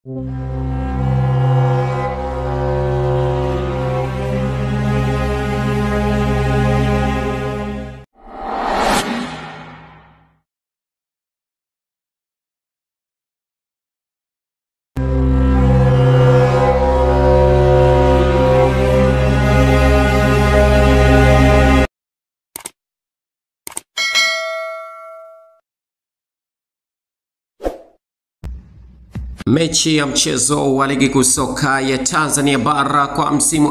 Mechi ya mchezo wa ligi kuu soka ya Tanzania bara kwa msimu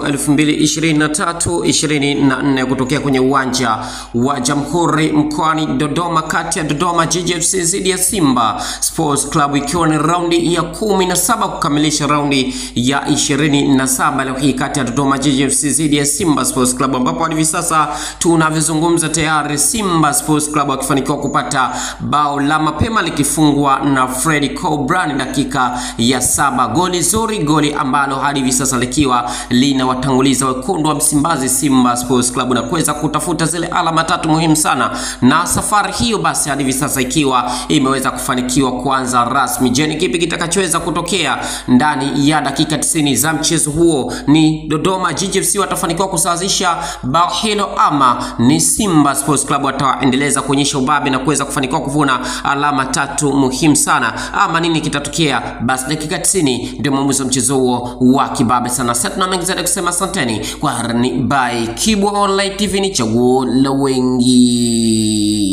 2023-2024 kutokea kwenye uwanja wa Jamhuri mkoani Dodoma kati ya Dodoma Jiji FC dhidi ya Simba Sports Club ikiwa ni raundi ya kumi na saba kukamilisha raundi ya 27 leo hii kati ya Dodoma Jiji FC dhidi ya Simba Sports Club ambapo hadi hivi sasa tunavyozungumza tayari Simba Sports Club wakifanikiwa kupata bao la mapema likifungwa na Freddy Cobran dakika ya saba. Goli zuri, goli ambalo hadi hivi sasa likiwa linawatanguliza wekundu wa Msimbazi Simba Sports Club na kuweza kutafuta zile alama tatu muhimu sana, na safari hiyo basi hadi hivi sasa ikiwa imeweza kufanikiwa kuanza rasmi. Je, ni kipi kitakachoweza kutokea ndani ya dakika 90 za mchezo huo? Ni Dodoma Jiji FC watafanikiwa kusawazisha bao hilo ama ni Simba Sports Club wataendeleza kuonyesha ubabe na kuweza kufanikiwa kuvuna alama tatu muhimu sana, ama nini kitatokea? Basi dakika 90 ndio mwamuzi wa mchezo huo wa kibabe sana. Sasa tuna mengi zaidi kusema, asanteni kwa harani. By Kibwa Online TV, ni chaguo la wengi.